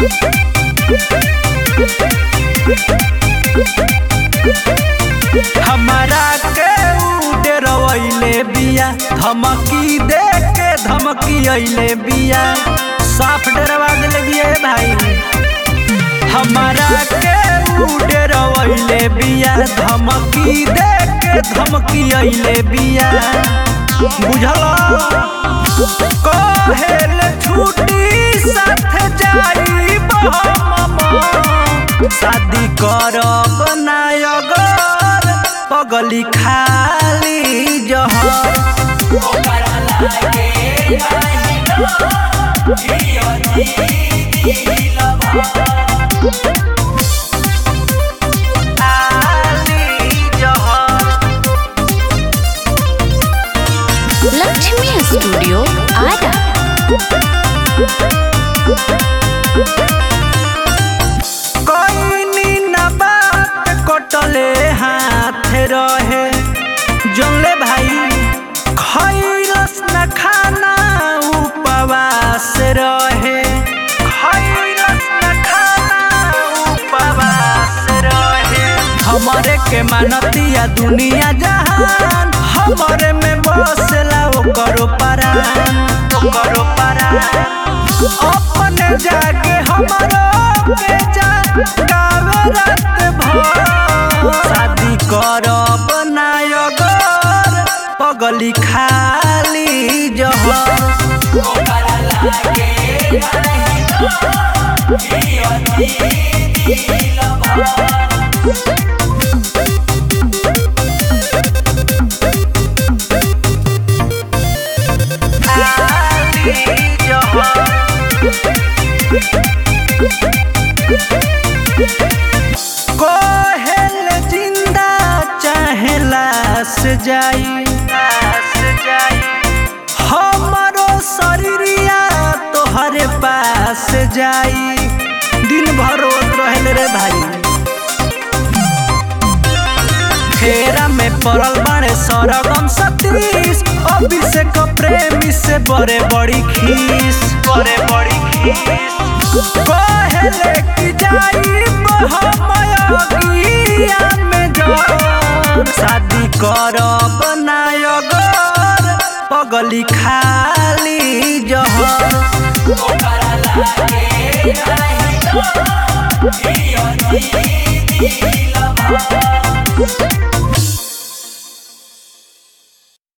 हमारा के उड़े रवैले बिया धमकी दे के धमकी अइले बिया साफ डरवा देले बिया ए भाई हमारा के उड़े रवैले बिया धमकी दे के धमकी अइले बिया बुझल कहेल छुट्टी साथ जाई शादी करब ना अगर पगली खाली जहर खाली जहर लक्ष्मी स्टूडियो आरा कोइनी ना बात कटले हाथ रहे जनले भाई खैरस न खाना उपवास रहे खैरस न खाना उपवास रहे हमरे के मानतिया दुनिया जहान हमरे में बसला ओकरो परान ओकरो परान अपने जाके हमरो के जागावे रात भर शादी करब ना अगर पगली खाली जहर खाली जहर कोहेल जिंदा चाहे लाश जाई लाश जाई हमरो शरीरिया तोहरे पास जाई दिन भर रोत रहल रे भाई फेरा में पड़ल बाड़े सरगम सतीश अभिषेक प्रेमी से बड़े बड़ी खीस बड़े बड़ी खीस कहेले कि जाई हमया में जान शादी करब ना अगर पगली खाली जहर Thank you.